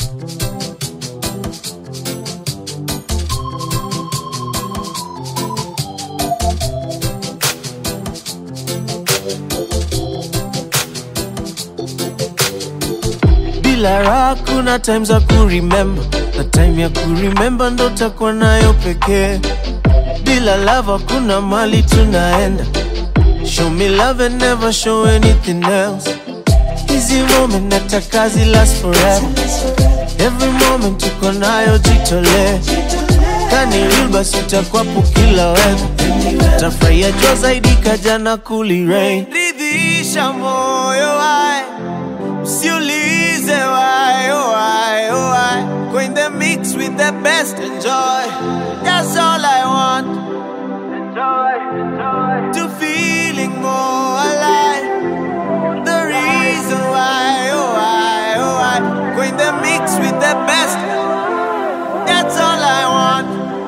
bila raha kuna time za kuremember na time ya kuremember ndo takuwa nayo pekee bila love hakuna mali tunaenda show me love and never show anything else hizi moment nataka zi last forever every moment tuko nayo jitolee kani real basi utakwapo kila weather tafurahia jua zaidi kajana kuli rain ridhisha moyo wae Usiulize why, oh why, oh why. Go in the mix with the best, enjoy. That's all I want. Enjoy, enjoy. To feeling more alive. The reason why, oh why, oh why. Go in the mix with the best. That's all I want.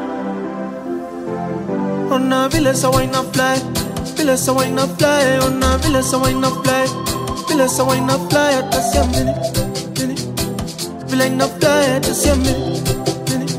Ona vile sawa ina fly, vile sawa ina fly, ona vile sawa ina fly. Vile sawa ina fly hata siamini mini. Vile ina fly hata siamini mini.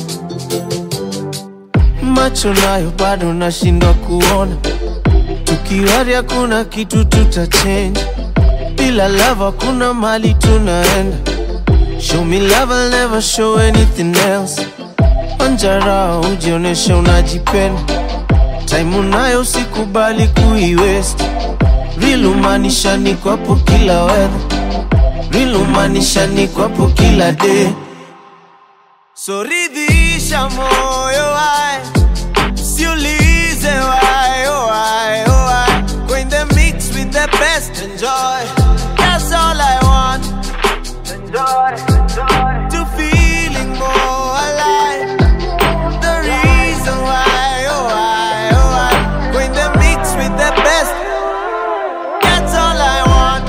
Macho nayo bado nashindwa kuona, tukiwari hakuna kitu tuta change. Bila love hakuna mali tunaenda. Show me love, I'll never show anything else. Wanjara ujioneshe unajipenda, time unayo usikubali kuiwaste. Real umaanisha niko hapo kila weather, real umaanisha niko hapo kila day. So ridhisha moyo wae, usiulize why, oh why, oh why. Go in the mix with the best, enjoy. That's all I want. Enjoy, enjoy. To feeling more alive. The reason why, oh why, oh why. Go in the mix with the best. That's all I want.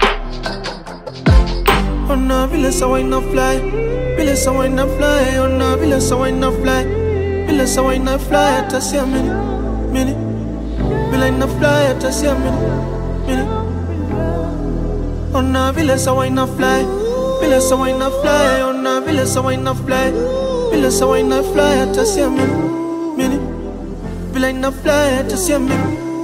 Ona vile sawa ina fly, vile sawa ina fly, ona vile sawa ina fly, vile sawa ina fly hata siamini, mini, vile ina fly hata siamini, mini. Ona vile sawa ina fly, vile sawa ina fly, ona vile sawa ina fly, vile sawa ina fly hata siamini, mini, vile ina fly hata siamini.